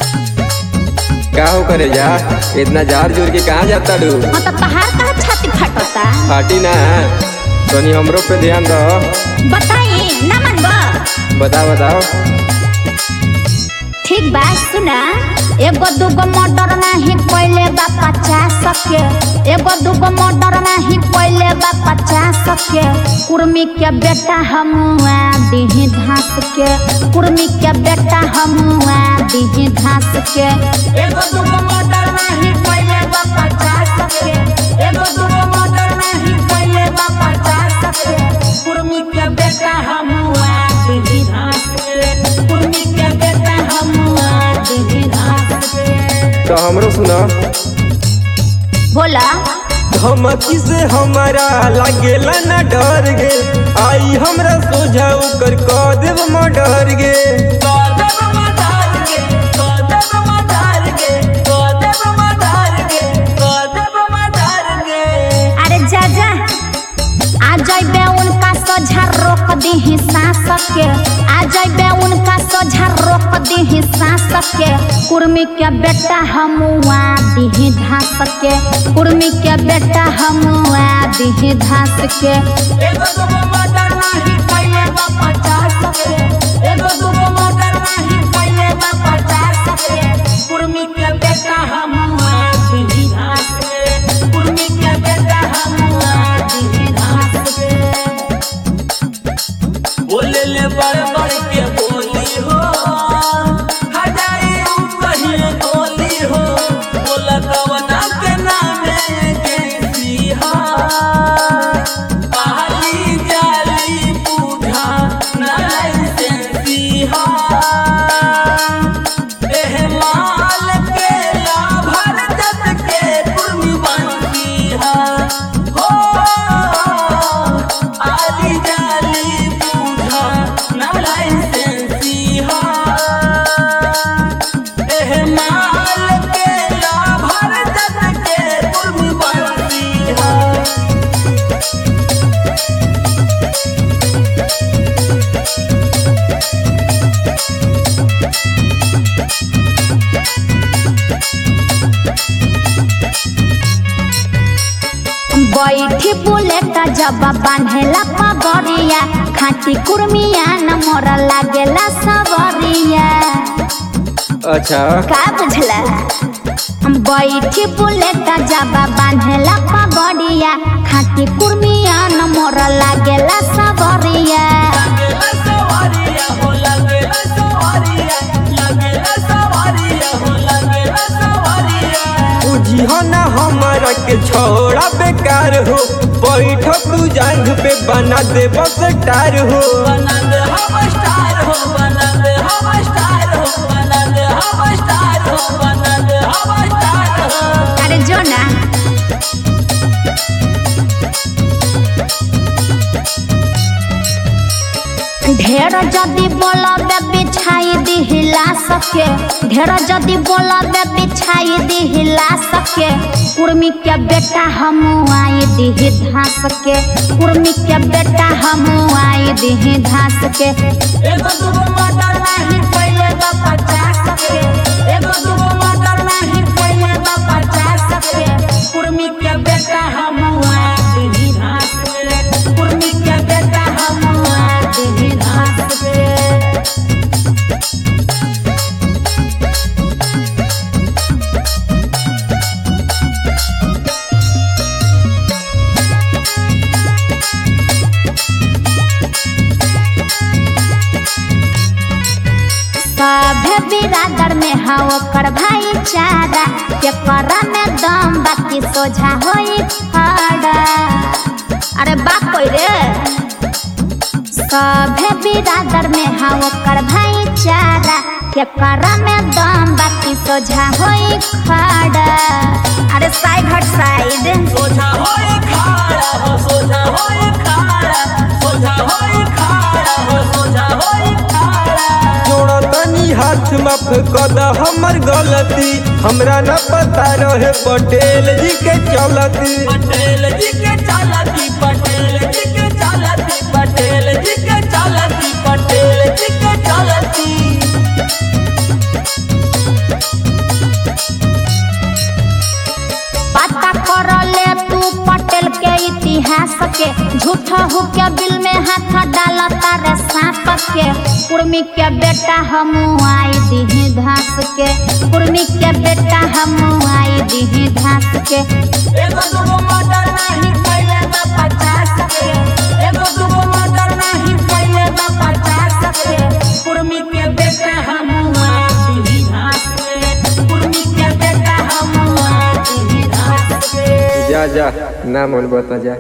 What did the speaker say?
का हो करे जा इतना जार जोर के कहाँ जाता डू हाँ तो पहाड़ का छाती फटता फाटी ना तनी हमरो पे ध्यान दो बताई ना मनबो बताओ बताओ ठीक बा सुना एगो दूगो मर्डर नाही कोइले बा पचास के एगो दूगो मर्डर नाही कोइले बा पचास के कुर्मी के बेटा हमुआ दीही घास के कुर्मी के बेटा हमुआ दीही घास के एगो दूगो मर्डर नाही कोइले बा पचास के एगो दूगो मर्डर नाही कोइले बा पचास के कुर्मी के बेटा हमुआ दीही घास के कुर्मी के बेटा हमुआ दीही घास के तो हमरो सुनो बोला धमकी से हमारा लागेला ना डर गे आई हमरा सोझा कर कह देव मर्डर गे अरे जा जा आ जाइबे उनका सोझा रोक दी सांस के आ जाइबे उनका सोझा रोक दी सांस के कुर्मी के बेटा हमुआ दी घास के कुर्मी के बेटा हमुआ दी घास के एगो दूगो मर्डर नाही कइले बा पचास के एगो दूगो मर्डर नाही कइले बा पचास के कुर्मी के बेटा हमुआ दी घास के कुर्मी के बेटा हमुआ दी घास के बोले ले बड़ बड़ के बोली हो हजारी कहिए बोली हो बोला कवना के नामे के सिहा पहली जाली पूछा नाई से सिहा एह माल के लाभर जत के कुर्मी बनती है हो आली जाली पूछा नाई से सिहा एह माल के लाभर जत के कुर्मी बनती है बैठी बुलेट जब बांधेला पगड़िया खाटी कुर्मिया न मोरा लागेला सवरिया अच्छा का बुझला हम बैठी बुलेट जब बांधेला पगड़िया खाटी कुर्मिया न मोरा लागेला सवरिया लगेला सवारिया हो लगेला सवारिया लगेला सवारिया हो लगेला सवारिया बुझी हो ना हमारा के छोड़ा बेकार हो बैठ तू जांग पे बना दे बस टार हो बना दे हम स्टार हो बना दे हम स्टार हो बना दे हम स्टार हो बना दे हम स्टार हो अरे जो ना ढेर जदी बोलबे बिछाई दी हिला सके ढेर जदी बोलबे बिछाई दी हिला सके कुर्मी के बेटा हम आई दी धास के कुर्मी के बेटा हम आई दी धास के एगो दूगो मर्डर नाही पहिले बा पचास के एगो दूगो मर्डर नाही पहिले बा पचास के कुर्मी के बेटा हम आई दी धास के कुर्मी के बेटा हम आई दी धास के सभे बिरादर में हा ओकर भाईचारा के करा में दम बाकी सोझा होई खड़ा अरे बाप कोई रे सभे बिरादर में हा ओकर भाईचारा के करा में दम बाकी सोझा होई खड़ा अरे साइड हट साइड सोझा होए खाड़ा हो सोझा होए खाड़ा सोझा होए खाड़ा हो सोझा होए खाड़ा जोड़ा तनी हाथ माफ कर द हमर गलती हमरा न पता रहे पटेल जी के चलती पटेल जी के चालती पटेल जी के चालती पटेल जी के चालती पटेल जी के चालती गिलास के झूठा हो के बिल में हाथ डाला तारे सांप के कुर्मी के बेटा हम आई दीही घास के कुर्मी के बेटा हम आई दीही घास के एगो दूगो मर्डर नहीं कैले बा पचास के एगो दूगो मर्डर नहीं कैले बा पचास के कुर्मी के बेटा हम आती घास के कुर्मी के बेटा हम आती घास के जा जा ना मन बता जा